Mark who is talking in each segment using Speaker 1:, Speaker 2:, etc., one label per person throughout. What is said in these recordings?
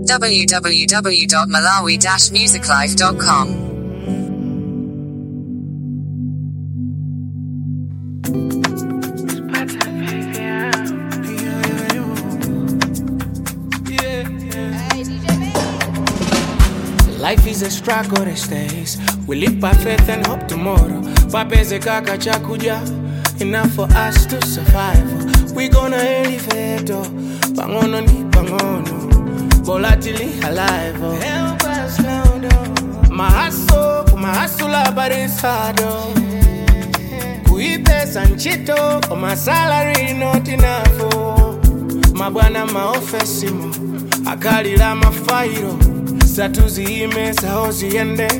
Speaker 1: www.malawi-musiclife.com.
Speaker 2: Life is a struggle these days. We live by faith and hope tomorrow. Papeze kaka chakuja, enough for us to survive. We gonna elevate, oh. pangono ni pangono, volatility alive. Oh. Help us now, oh. Mahaso, kumahasula but it's hard. Oh. Kuipesa nchito, oh, my salary not enough. Oh. Mabwana maofesimo, akalira mafairo, satuziyime saho ziyende.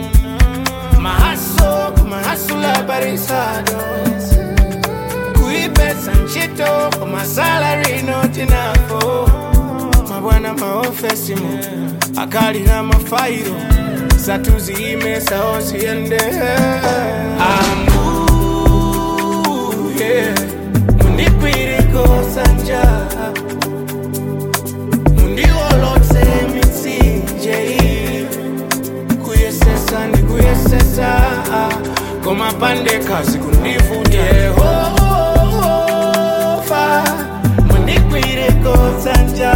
Speaker 2: Mahaso, kumahasula but it's hard. Oh. Kuipesa nchito, oh, my salary not enough. Oh. Mabwana maofesimo, akalira mafairo, satuziyime saho ziyende. Amu, yeah. Mundikwiriko sanja mundiolotse mitsinje kuyesesa ndikuyesesa komapande kazi kundivuta yehova mundikwiriko sanja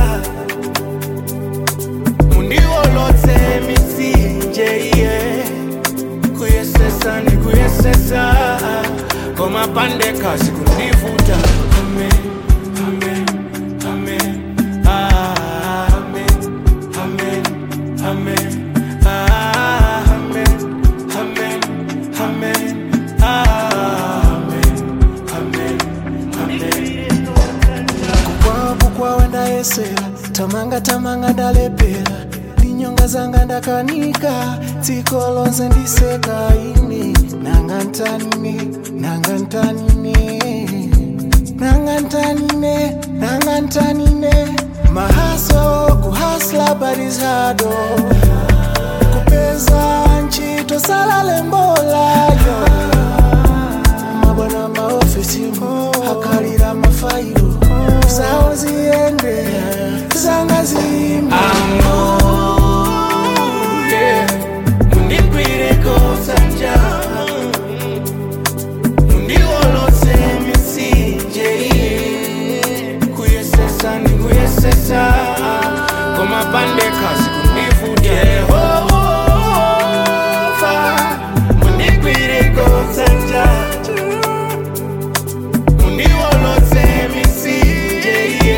Speaker 2: mundiolotse mitsinje yeah kuyesesa ndikuyesesa komapande kazi kundivuta amen amen amen ah, amen amen amen ah, amen amen amen ah, amen amen amen
Speaker 3: kukwavu kwawe ndayesera tamanga tamanga ndalepera ndinyonga zanga ndakanika dziko lonse ndiseka ine nanga ntanine nanga ntanine nanga ntanine nanga ntanine mahaso kuhasla barizado kupeza ntchito salale mbolayo mabwana maofisi akalira mafairo zawo ziyende zanga zimba
Speaker 2: yeah. mundikwireko sanja mundiolotse mitsinje kuyesesa ndikuyesesa komapande kazi kundivuta yehova mundikwireko sanja mundiolotse mitsinje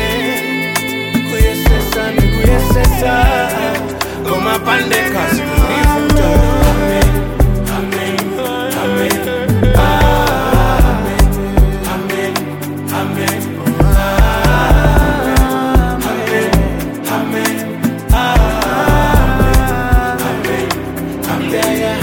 Speaker 2: kuyesesa ndikuyesesa komapande kazi kundivuta amen amen amen ah, amen amen amen ah, amen amen ah, amen amen yeah.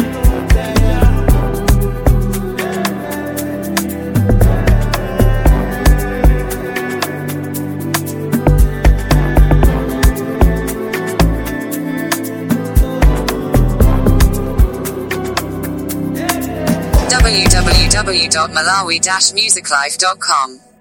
Speaker 1: www.malawi-musiclife.com.